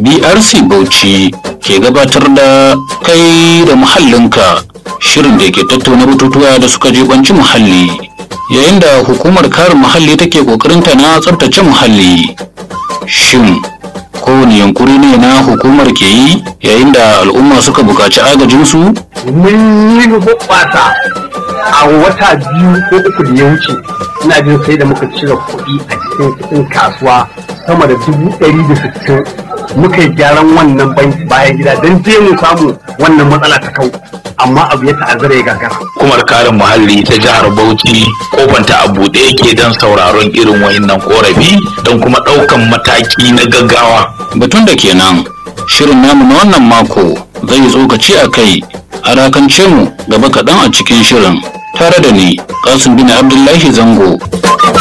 BRC Bauchi ke gabatar da kai da muhallinka shirin da ke tattauna batutuwa da suka jibanci muhalli yayin da hukumar kare muhalli take kokarinta na tsabtace muhalli shin kowane yankuri ne na hukumar ke yi yayin da al'umma suka buƙaci agajinsu mun yi hoɓɓasa a wata biyu ko uku da ya wuce ina jin sai da muka cire kuɗi a cikin kuɗin kasuwa sama da dubu ɗari da sittin muka yi gyaran wannan bayan gida don je mu samu wannan matsala ta kau amma abu ya ta'azzara ya gagara hukumar kare muhalli ta jihar bauchi kofanta a buɗe yake don sauraron irin wayannan korafi don kuma ɗaukan mataki na gaggawa batun da kenan shirin namu na wannan mako zai tsokaci a kai a rakance mu gaba kaɗan a cikin shirin tare da ni kasim bin abdullahi zango